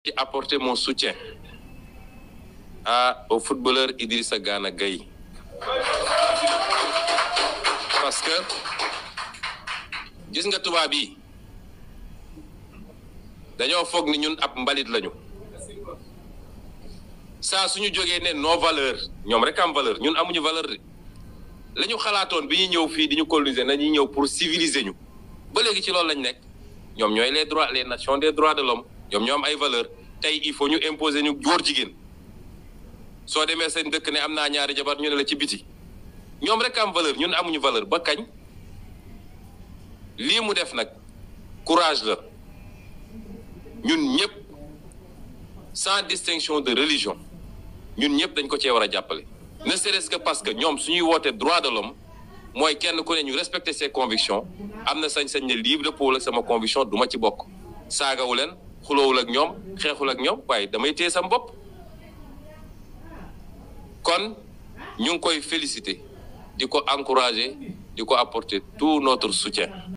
apporter mon soutien à au footballeur Idrissa Gana Gueye parce que gis nga tubaab yi dañoo foog ni ñun ab mbalit lañu saa suñu jógee ne nos valeurs ñoom rek am valeur ñun amuñu valeur de la ñu xalaatoon bi ñuy ñëw fii di ñu coloniser nañuy ñëw pour civiliser ñu ba léegi ci loolu lañ nekk ñoom ñooy les droits les nations des droits de l'homme ñoom ñoo am ay valeur tey il faut ñu imposer ñu góor jigéen soo demee seen dëkk ne am naa ñaari jabar ñu ne la ci biti ñoom rek am valeur ñun amuñu valeur ba kañ lii mu def nag courage la ñun ñëpp sans distinction de religion ñun ñëpp dañ ko cee war a jàppale ne serait-ce que parce que ñoom suñuy wootee droit de l'homme mooy kenn ku ne ñu respecter ses convictions am na sañ-sañ ne livre pour ak sama conviction du ma ci bokk saagawu leen xuloowul ak ñoom xeexul ak ñoom waaye damay téye sam bopp kon ñu ngi koy féliciter di ko encourager di ko apporter tout notre soutien